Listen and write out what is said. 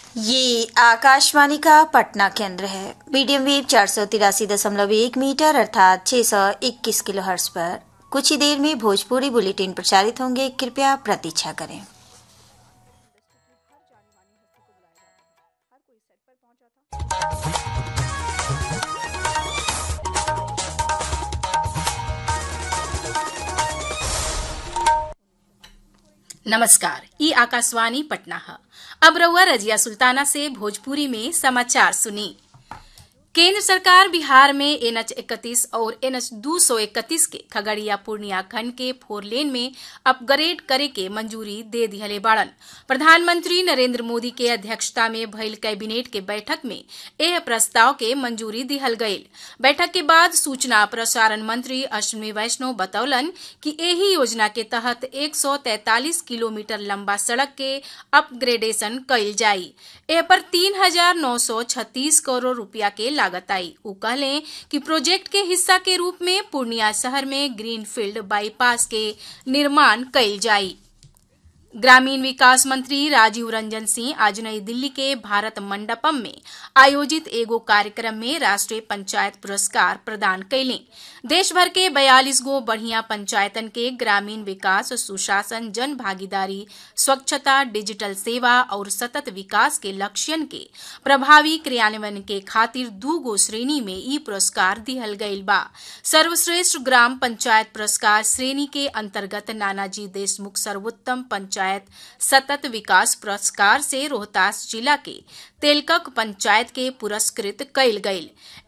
ये आकाशवाणी का पटना केंद्र है मीडियम वेव चार सौ तिरासी दशमलव एक मीटर अर्थात छह सौ इक्कीस किलो हर्स पर कुछ ही देर में भोजपुरी बुलेटिन प्रचारित होंगे कृपया प्रतीक्षा करें नमस्कार ई आकाशवाणी पटना है अब रउआ रजिया सुल्ताना से भोजपुरी में समाचार सुनी केंद्र सरकार बिहार में एनएच इकतीस और एनएच दो सौ इकतीस के खगड़िया पूर्णिया खंड के फोर लेन में अपग्रेड करे के मंजूरी दे दिहले बाड़न प्रधानमंत्री नरेंद्र मोदी के अध्यक्षता में भइल कैबिनेट के बैठक में एह प्रस्ताव के मंजूरी दिहल गईल बैठक के बाद सूचना प्रसारण मंत्री अश्विनी वैष्णव बतौलन कि एही योजना के तहत 143 किलोमीटर लंबा सड़क के अपग्रेडेशन कईल जाई एह पर तीन हजार नौ सौ छत्तीस करोड़ रूपया के लागत आई उ कहले कि प्रोजेक्ट के हिस्सा के रूप में पूर्णिया शहर में ग्रीनफील्ड बाईपास के निर्माण कईल जाई ग्रामीण विकास मंत्री राजीव रंजन सिंह आज नई दिल्ली के भारत मंडपम में आयोजित एगो कार्यक्रम में राष्ट्रीय पंचायत पुरस्कार प्रदान कैले देश भर के बयालीस गो बढ़िया पंचायतन के ग्रामीण विकास सुशासन जन भागीदारी स्वच्छता डिजिटल सेवा और सतत विकास के लक्ष्यन के प्रभावी क्रियान्वयन के खातिर दू गो श्रेणी में ई पुरस्कार दिहल गईल बा सर्वश्रेष्ठ ग्राम पंचायत पुरस्कार श्रेणी के अंतर्गत नानाजी देशमुख सर्वोत्तम पंचायत सतत विकास पुरस्कार से रोहतास जिला के तेलकक पंचायत के पुरस्कृत कईल गईल